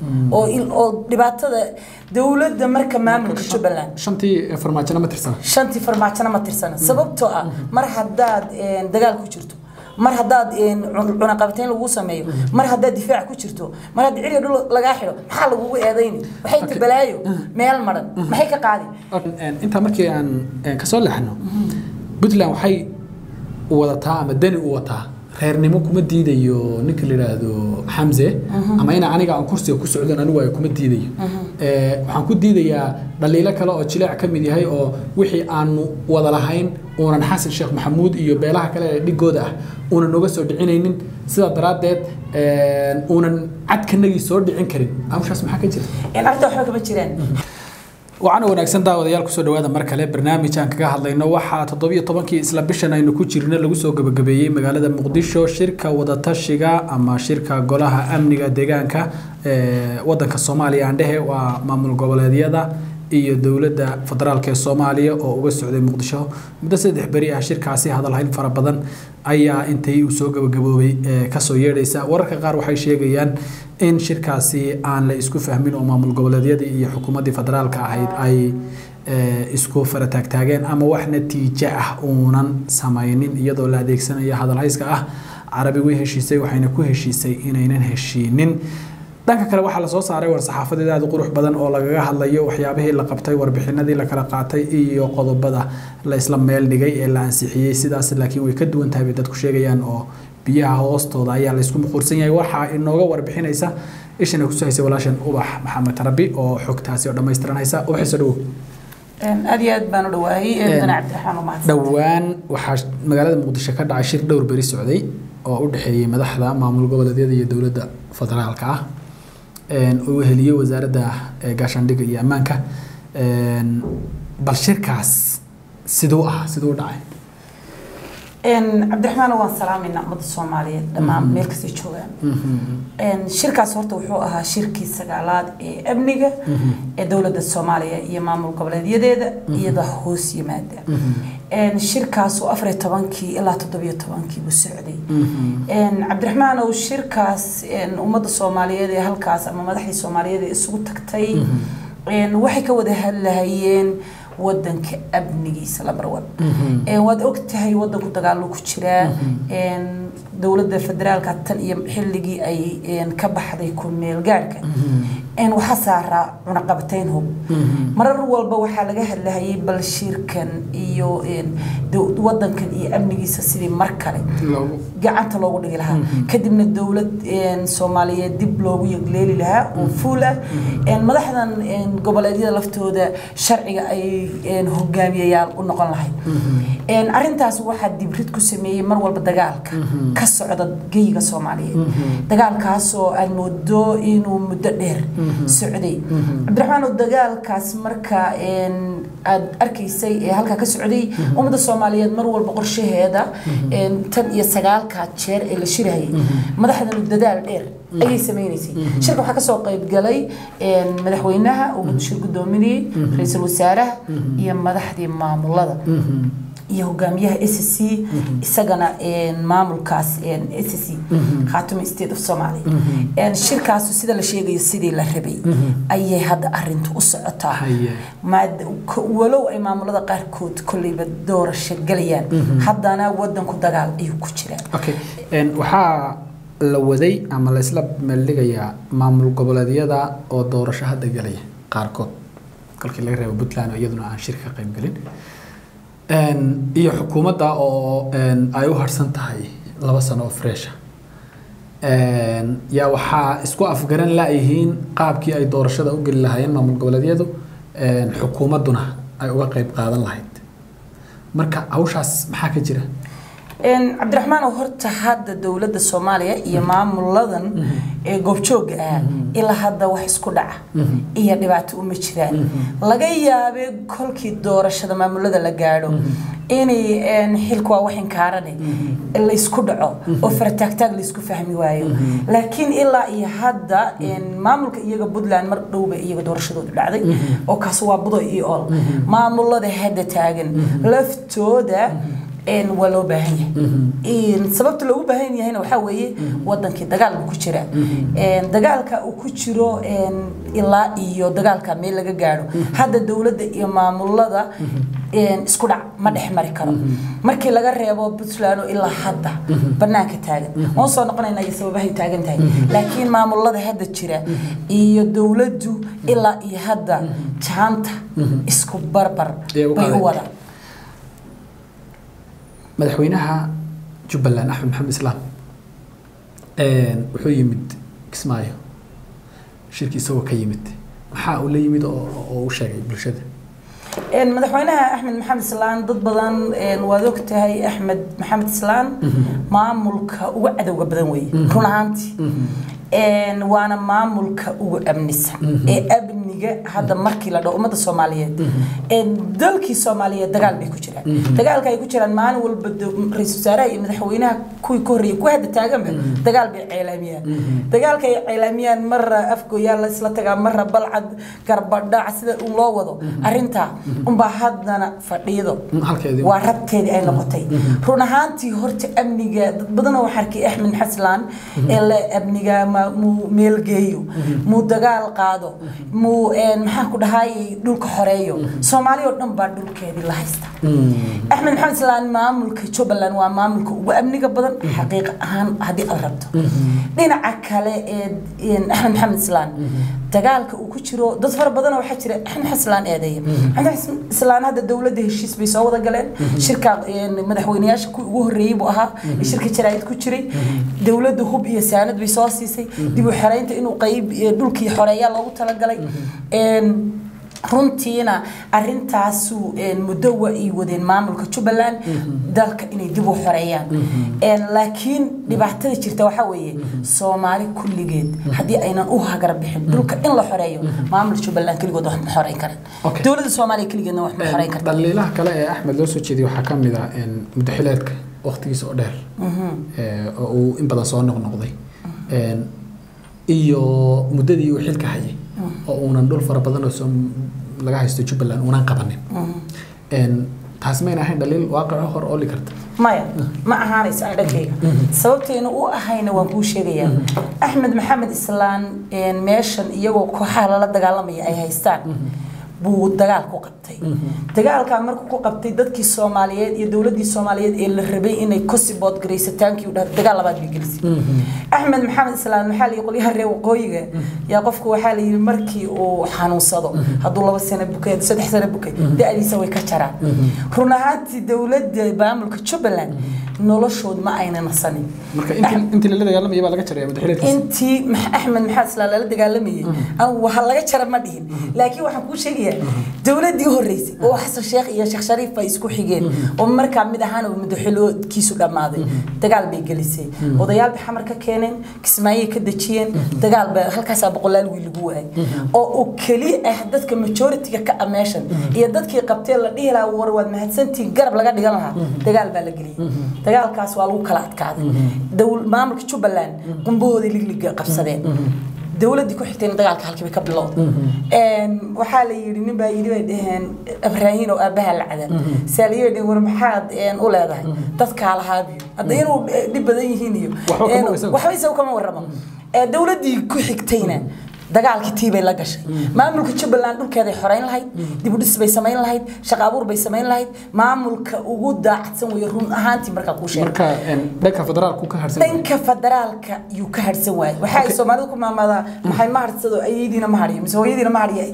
oo il- oo dhibaatada dowladda marka maamulka jubbaland shantii farmaajona ma tirsana shantii farmaajona ma tirsana sababtoo ah mar haddaad een, dagaal ku jirto mar haddaad een, cun- cunaqabatayn lagu sameeyo mar haddaad difaac ku jirto mar haddii ciriga dhul lagaa xidho maxaa lagugu eedayni waxay Okay. tabalaayo meel maran maxay ka qaadi Een, intaa markii aan een, kasoo leexno puntland waxay wadataa ama dani u wataa reernimo kuma diidayo ninka la yidhaahdo xamse ama ina aniga aan kursiga ku socdon anigu ay kuma diidayo Ee, waxaan ku diidayaa dhaliilo kale oo jileec ka mid yahay oo wixii aanu wada lahayn uunan xasan sheekh maxamuud iyo beelaha kale ee dhigooda ah uunan noga soo dhicinaynin sidaa daraaddeed een, uunan cadkanagii soo dhicin karin hawshaas maxaa ka jira een, arrinta waxba kama jiraan waxaana wanaagsan daawadayaal kusoo dhawaada mar kale barnaamij aan kaga hadlayno waxaa toddobiyo tobankii isla bishan aynu ku jirno lagu soo gabagabeeyey magaalada muqdisho shirka wadatashiga ama shirka golaha amniga deegaanka ee wadanka soomaaliya aan dhehe waa maamul goboleedyada iyo dowladda federaalk ee soomaaliya oo uga socday muqdisho muddo saddex beri ah shirkaasi hadalhayn fara badan ayaa intay uu soo gabagaboobay ee kasoo yeedhaysa wararka qaar waxay sheegayaan in shirkaasi aan la isku fahmin oo maamul goboleedyadii iyo xukuumaddii federaalka ahayd ay ee, isku fara taagtaageen ama wax natiijo ah uunan samaynin iyadoo la adeegsanayo hadalhayska ah carabi way heshiisay waxayna ku heshiisay inaynan heshiinin dhanka kale waxaa lasoo saaray war-saxaafadeed aada u qurux badan oo lagaga hadlayo waxyaabihii la qabtay warbixinadii la kala qaatay iyo qodobada la isla meel dhigay ee la ansixiyey sidaas laakiin way ka duwan tahay bay dadku sheegayaan oo biyaha hoostooda ayaa la isku muquursan yahay waxaa inooga warbixinaysa ishana kusoo haysay walaashan ubax maxamed rabi oo xogtaasi oo dhammaystiran haysa ubaxiso dhowow Een, aad iyo aad baan u dhawaayay Een, mudane cabdiraxmaan umahadsan dhowaan waxaa magaalada muqdisho ka dhacay shir dhowr beri socday oo u dhexeeyey madaxda maamul goboleedyada iyo dowladda federaalka ah een, oo weheliyey wasaaradda ee gaashaandhigga iyo ammaanka Een, bal shirkaas siduu ah siduu u dhacay Een, cabdiraxmaan waan salaamayna ummadda soomaaliyeed dhammaan meel kastay joogaan Een, shirkaas horta wuxuu ahaa shirkii sagaalaad ee amniga ee dowladda soomaaliya iyo maamul goboleedyadeeda iyada hoos yimaada Een, shirkaas oo afar iyo tobankii ilaa toddobiyo tobankii buu socday Een, cabdiraxmaan ow shirkaas een, ummadda soomaaliyeed ee halkaas ama madaxdii soomaaliyeed ee isugu tagtay een, waxay ka wada hadlahayeen wadanka amnigiisa lambar one Een, waad ogtahay wadanku dagaalo ku jiraa Een, dowladda federaalka tan iyo xilligii ay een, ka baxday ku meel gaarhka Een, waxaa saaraa cunaqabatayn hub marar walba waxaa laga hadlahayay bal shirkan iyo een, dow- wadankan iyo amnigiisa sidii mar kale loogu gacanta loogu dhigi lahaa kadibna dowlad een, soomaaliyeed dib loogu yegleeli lahaa oo fuul ah Een, madaxdan een, goboleedyada laftooda sharciga ay een, hogaamiyayaal u noqon lahayd Een, arrintaas waxaa dibrid ku sameeyey mar walba dagaalka ka socda geyiga soomaaliyeed dagaalkaasoo aad moodo inuu muddo dheer socday cabdiraxmaan oo dagaalkaas marka een, aad arkaysay ee halkaa ka socday ummadda soomaaliyeed mar walba qorshaheeda een, tan iyo sagaalka jeer ee la shirayay madaxdanu dadaal dheer ayay sameynaysay shirka waxaa kasoo qayb galay een, madaxweynaha uu shir gudoominayay ra-iisul wasaaraha iyo madaxdii maamulada iyo hogaamiyaha s c isagana een, maamulkaas s c khaatumi state of somalia Een, shirkaasu sida la sheegayo sidii la rabay ayay hadda arintu u socotaa Haye. maad- k- walow ay maamulada qaarkood kolleyba doorasho galayaan haddana wadanku dagaal ayuu ku jiraa okay Een, waxaa la waday ama la isla meeldhigayaa maamul goboleedyada oo doorasho hadda galaya qaarkood kolkii laga reebo puntland oo iyaduna aan shirka ka qayb gelin Een, iyo xukuumadda oo een, ay u harsan tahay laba sano oo freesha Een, yaa waxaa isku afgaran laayihiin qaabkii ay doorashada u geli lahaayeen maamul goboleedyadu een, xukuumadduna ay uga qayb qaadan lahayd marka hawshaas maxaa ka jira Een, cabdiraxmaan oo horta hadda dowladda soomaaliya iyo maamuladan ee goobjooga ah ilaa hadda wax isku dhaca iyo dhibaato uma jiraan laga yaabee kolkii doorashada maamulada la gaadho inay een, xilku waa wax inkaarane laysku dhaco oo farataagtaag laysku fahmi waayo laakiin ilaa iyo hadda een, maamulka iyaga puntland mar dhowba iyaga doorashadoodu dhacday oo kaas waa budo iyo ol maamulada hadda taagan laftooda een, waa loo baahan yahay Een, sababta loogu baahan yahayna waxaa weeye wadankii dagaal buu ku jira Een, dagaalka uu ku jiro een, ilaa iyo dagaalka meel laga gaadho hadda dowladda iyo maamulada een, isku dhac ma dhex mari karo markii laga reebo puntland oo ilaa hadda banaanka taagan waan soo noqonaynaa iyo sababahay taagan tahay laakiin maamulada hadda jira iyo dowladdu ilaa iyo hadda jaanta isku barbar Ee, u bay qaaday. u wadaan madaxweynaha jubbaland axmed maxamed islaam een, wuxuu yimid kismaayo shirki isagoo ka yimid maxaa uu la yimid oo oo u sheegay bulshada Een, madaxweynaha axmed maxamed islaan dad badan een, waad og tahay axmed maxamed islaan maamulka ugu cadowga badan weeye run ahaantii Een, waana maamulka ugu amnisan ee amniga hadda markii la dhaho ummadda soomaaliyeed Een, dalkii soomaaliyeed dagaal bay ku jiraan dagaalka ay ku jiraan maalin walba de- ra-iisul wasaaraha iyo madaxweynaha kuwii ka horreeyay kuwa hadda taaganba dagaal bay ceelaamiyaan dagaalka ay ceelaamiyaan marra afgooyaa la isla tagaa marra balcad garbadhac sida un loo wado arrintaa unbaa haddana fadhiido halkeedii waa rabteedii ay noqotay run ahaantii horta amniga dad badanoo waxaa arkay axmed xaslaan ee le amniga ma- muu meelgeeyo muu dagaal qaado muu een, maxaan ku dhahay dhulka xoreeyo soomaali oo dhan baa dhulkeedii la haysta axmed maxamed islaan maamulka jubbaland waa maamulka ugu amniga badan xaqiiq ahaan haddii aad rabto dhinaca kale ee een, axmed maxamed islaan dagaalka uu ku jiro dad fara badan waxaa jira axmed maxamed islaan eedeeya axmed maxamed islaan hadda dowladda heshiis bay soo wada galeen shirka een, madaxweynayaasha kuwii ugu horreeyey buu ahaa ee shirka jaraa'id ku jiray dowladda hub iyo saanad bay soo siisay dib u xiraynta inuu qayb ee, dhulkii xoreeyaa loogu talagalay Een, runtiina arintaasu een, muddo wa ay wadeen maamulka jubbaland dalka inay dib u xoreeyaan Een, laakiin dhibaatada jirta waxaa weeye soomaali kulligeed haddii aynan u hagar bixin dhulka in la xoreeyo maamulka jubbaland keligood wax ma xoreyn karan Okay. dowladda soomaaliya keligeedna wax ma xoreyn karta dhaliilaha kale ee axmed loo soo jeediyay waxaa ka mid ah een, muddo xileedka waqtigiisa oo dheer ee, oo uu in badan soo noqnoqday Een, iyo muddadii uu xilka hayay oo uunan dhul fara badan oo soo laga haysto jubbaland uunan qabanin Een, taas mayna ahayn dhaliil waaqico hor ooli karta maya ma ahaanayso aan dhankayga sababtayna u ahayna waan kuu sheegayaa axmed maxamed islaan een, meeshan iyagoo kooxaha lala dagaalamaya ay haystaan buu dagaal ku qabtay dagaalkaa markuu ku qabtay dadkii soomaaliyeed iyo dowladdii soomaaliyeed ee la rabay inay kosibood garaysataankii u dhaha dagaal labaad bay gelisay axmed maxamed islaan maxaa layii qolyaha reer waqooyiga yaa qofku waxaa la yidhi markii uu xanuunsado hadduu laba sano bukay saddex sano bukay da-diisa way ka jaraan run ahaantii dowladda maamulka jubbaland noloshood ma ayna nasanin marka intii intii lala dagaalamayay baa laga jaraya muddo xileedkiisa intii Max- axmed maxamed islaan lala dagaalamayay anigu waxa laga jara ma dhihin laakiin waxaan kuu sheegayaa dowladdii horreysay oo xasan sheekh iyo sheekh shariif ay isku xigeen oo markaa mid ahaana madaxweynekiisu dhammaaday dagaal bay gelisay odayaal bay xamar ka keeneen kismaayey ka dejiyeen dagaal baa halkaasaa boqolaal wiil lagu waayay oo uu keli ah dadka majoritiga ka ah meeshan iyo dadkii qabtee la dhihi lahaa war waad mahadsantihiin garab laga dhigan lahaa dagaal baa la geliyey dagaalkaas waa lagu kala adkaaday Dowl- maamulka jubbaland qumbahooda ligliga qabsadeen dowladdii ku xigtayna dagaalka halkii bay ka bilowday Een, waxaa la yidhi nin baa yidhi bay dhaheen abraahin oo aabbaha la cadan saa la yidhi war maxaad een, u leedahay dadkaa lahaabiyo hadda inuu eh, dhib badan yihiin iyo Waxba kama een, isagu. waxba isagu kama warramo Ee, dowladdii ku xigtayna dagaalkii tii bay la gashay maamulka jubbaland dhulkeeday xoreyn lahayd dibudhis bay samayn lahayd shaqo abuur bay samayn lahayd maamulka ugu daacadsan weeye run ahaantii markaa kuu sheegay marka een, dhanka federaalku ka harsan yahay. dhanka federaalka yuu ka harsan waayay waxa ay soomaalidu ku maamaadaa maxay ma harsado ayadiina ma hariyo mise hooyadiina ma hariyo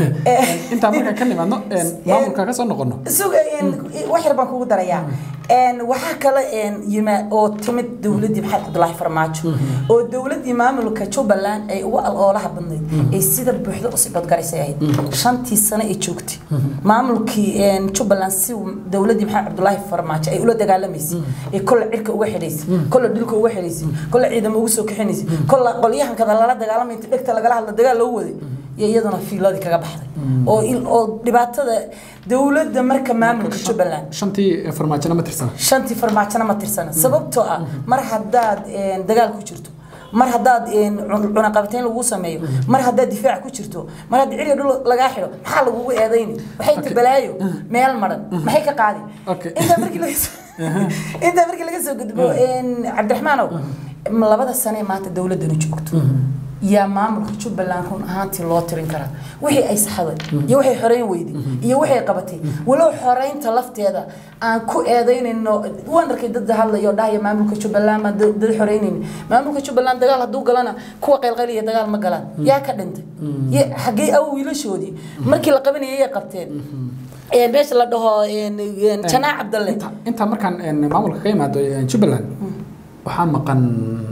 intaa markaan ka nimaadno een, maamulka ka soo noqono suga wax yar baan kugu darayaa Een, waxaa kale een, yima oo timid dowladdii maxamed cabdulaahi farmaajo oo dowladdii maamulka jubbaland ay ugu aloolaha badnayd ay sida buuxda u sibadgaraysay ahayd shantii sano ay joogtay maamulkii een, jubbaland si uu dowladdii maxamed cabdulaahi farmaajo ay ula dagaalamaysay ee kolle cirka uga xidhaysay kolle dhulka uga xidhaysay kolle ciidamo ugu soo kaxinaysay kolle qolyahankada lala dagaalamay inta dhegta lagala hadla dagaal loo waday iyo iyaduna fiiladii kaga baxday oo il- oo dhibaatada dowladda marka maamulka jubbaland shantii farmaajona ma tirsana shantii farmaajona ma tirsana sababtoo ah mar haddaad een, dagaal ku jirto mar haddaad een, cun- cunaqabatayn lagu sameeyo mar haddaad difaac ku jirto mar haddii ciriga dhul lagaa xidho maxaa lagugu eedayni waxay Okay. tabalaayo meel maran maxay ka qaadi Okay. intaa markii laga intaa markii laga soo gudbo cabdiraxmaanow labada sane maanta dowladani joogto yaa maamulka jubbaland run ahaantii loo tirin karaa wixii ay saxday iyo waxay xoreyn weyday iyo waxay qabatay walow xoreynta lafteeda aan ku eedaynayno waan arkay dad hadlayo dhahaya maamulka jubbaland baan dad xoreynayni maamulka jubbaland dagaal hadduu galana kuwa qaylqayliya dagaal ma galaan yaa ka dhintay xaggee aw wiilashoodii markii la qabanayay yay qabteen meesha la dhaho janaac cabdalle intaa markaan maamulka ka imaado jubbaland waxaa maqan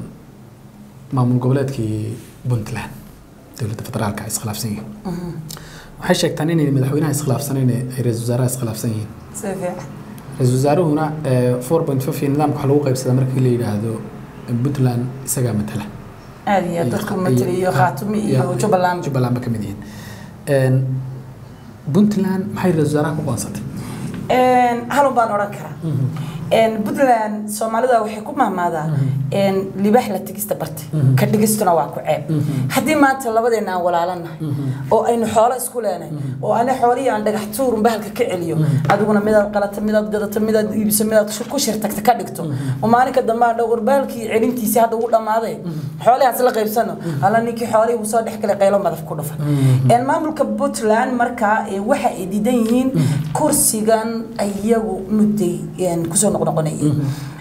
maamul goboleedkii puntland dowladda federaalka ay iskhilaafsan yihiin waxay sheegtaan inay madaxweynaha iskhilaafsanayn ay ra-isul wasaaraha iskhilaafsan yihiin ra-isul wasaaruhuna four point five nidaamka waxa lagu qaybsadaa markii la yidhaahdo puntland isagaa matala aad iyo dadku matala iyo khaatumi iyo jubbaland jubbaland ba ka mid yihiin puntland maxay ra-isul wasaaraha ku qoonsatay halun baan odhan karaa puntland soomaalida waxay ku mahmaadaa libaax la tegista bartay ka dhigistuna waa ku ceeb haddii maanta labadeena aan walaalanahay oo aynu xoolo isku leenahay oo ana xoolihii aan dhagax tuurun bahalka ka celiyo adiguna midaad qalata midaad gadato midaad iibiso midaad ku shirtagta ka dhigto oo maalinka dambe aan dhowr bahalkii celintiisii hadda ugu dhammaaday xoolihaas la qaybsano alla ninkii xoolihii uu soo dhex galay qaylo madaf ku dhufan maamulka puntland markaa waxa ay diidan yihiin kursigan iyagu mudday kusoo noqnoqonayay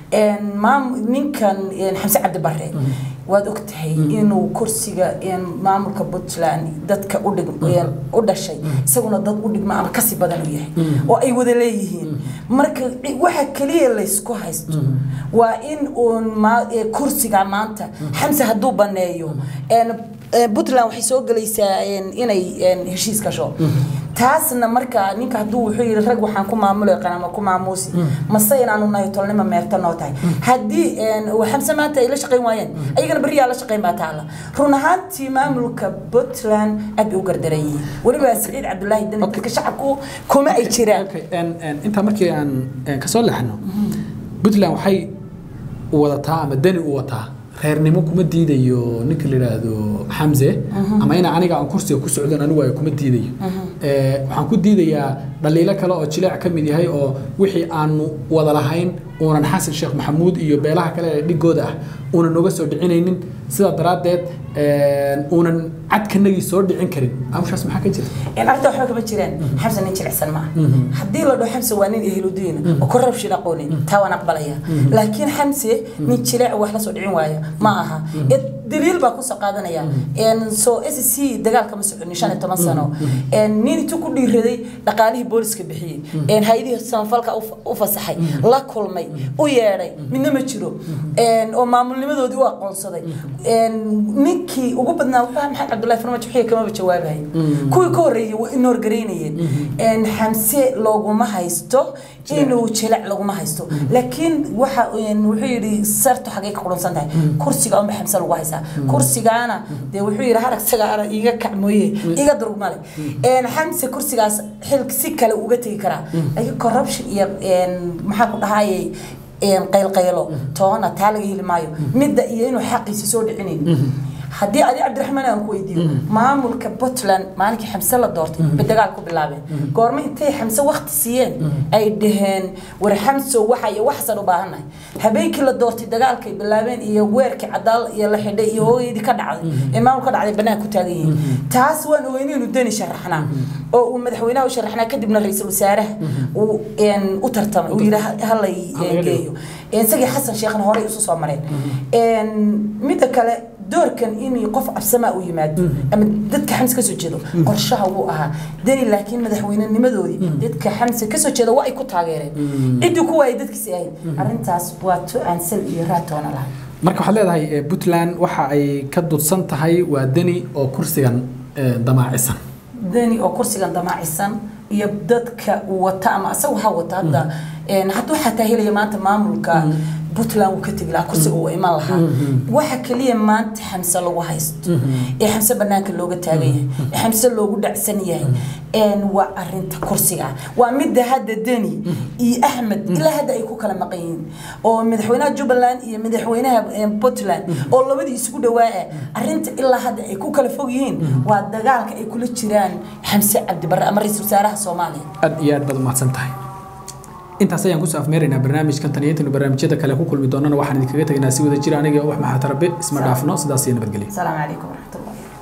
ninkan xamse cabdi bare waad ogtahay inuu kursiga maamulka puntland dadka u dhashay isaguna dad u dhigma ama kasii badan u yahay oo ay wada leeyihiin marka waxa keliya laysku haysto waa in uun kursiga maanta xamse hadduu baneeyo puntland waxay soo gelaysaa inay heshiis gasho taasna marka ninka hadduu wuxuu yidhi rag waxaan ku maamulay qanama ku maamuusi mase inaanu nahay tolnimo meerta noo tahay haddii xamse maanta ay la shaqayn waayeen ayagana berriyaa la shaqayn baa taala run ahaantii maamulka puntland aad bay u gardaran yihiin weliba saciid cabdulaahi dani dadka shacabku kuma ay jiraan intaa markii aan kasoo leexno puntland waxay wadataa ama dani u wataa reernimo kuma diidayo ninka la yidhaahdo xamse ama ina aniga aan kursiga ku socdon anigu ay kuma diidayo waxaan ku diidayaa dhaliilo kale oo jileec ka mid yahay oo wixii aanu wada lahayn uunan xasan sheekh maxamuud iyo beelaha kale ee dhigooda ah uunan nooga soo dhicinaynin sidaa daraaddeed uunan cadkanagii soo dhicin karin amushaas maxaa ka jira arrinta waxba kama jiraan xamse nin jilicsan maaha haddii la dhaho xamse waa nin ehludiin oo corruption aqoonin taa waan aqbalaya laakiin xamse nin jileec wax la soo dhicin waaya ma aha daliil baa kusoo qaadanaya soo s c dagaalka ma soconin shan iyo toban sano nin intuu ku dhiiraday dhaqaalihii booliska bixiyey hay-adihii samafalka u fasaxay la kulmay u yeedhay midna ma jiro oo maamulnimadoodii u aqoonsaday ninkii ugu badnaa wuxuu maxamed cabdullahi farmaajo wixii kamaba jawaabahay kuwii ka horreeyey waa inoor garaynayeen xamse looguma haysto inuu jilec laguma haysto laakiin waxa wuxuu yidhi sartu xagee ka qurunsan tahay kursiga unba xamse lagu haysaa kursigaana dee wuxuu yidhi harag saga arag iga kac mooye iga durug male xamse kursigaas xil si kale uga tegi karaa laakiin corruption iyo maxaa ku dhahayay qaylqaylo toona taa laga heli maayo midda iyo inuu xaqiisa soo dhicinayn haddii adi cabdiraxmaan aan ku weydiiyo maamulka puntland maalinkii xamse la doortay bay dagaal ku bilaabeen goorma intay xamse wakti siiyeen ay dhaheen war xamso waxa iyo waxaasaan u baahannahay habeenkii la doortay dagaalkay bilaabeen iyo weerkii cadaal iyo la xidhay iyo hoogeydii ka dhacday ee maamul ka dhacday bannaan ku taagan yihiin taas waan ogeyn inuu dani sharaxnaa oo uu madaxweynaha u sharaxnaa kadibna ra-iisul wasaaraha uu u tartamay uu yidhi halay geeyo isagii xasan sheekhna horey isu soo mareen midda kale doorkan in qof absamaa u yimaado ama dadka xamse kasoo jeedo qorshaha wuu ahaa dani laakiin madaxweynenimadoodii dadka xamse kasoo jeeda waa ay ku taageereen ciddii kuwa ay dadkiisi ahayd arrintaas waa to aan sal iyo raatoona lahay marka waxaad leedahay puntland waxa ay ka dudsan tahay waa deni oo kursigan damaacisan dani oo kursigan damaacisan iyo dadka uu wata ama asaga waxaa wata hadda hadduu xataa helaya maanta maamulka puntland wuu ka tegi lahaa kursiga uu iman lahaa waxa keliya maanta xamse lagu haysto ee xamse banaanka looga taagan yahay ee xamse loogu dhacsan yahay waa arinta kursiga waa midda hadda deni iyo axmed ilaa hadda ay ku kala maqan yihiin oo madaxweynaha jubbaland iyo madaxweynaha puntland oo labadii isugu dhawaa arinta ilaa hadda ay ku kala fog yihiin waa dagaalka ay kula jiraan xamse cabdibarre ama ra-iisul wasaaraha soomaaliya aad iyo aad baad umahadsan tahay intaas ayaan kusoo afmeeraynaa barnaamijkan tan iyo intaynu barnaamijyada kale ku kulmi doonana waxaan idinkaga tegaynaa si wada jira aniga wax maxatarabe isma dhaafno sidaas iyo nabadgelyo asalaamu calaykum waraxmatullahi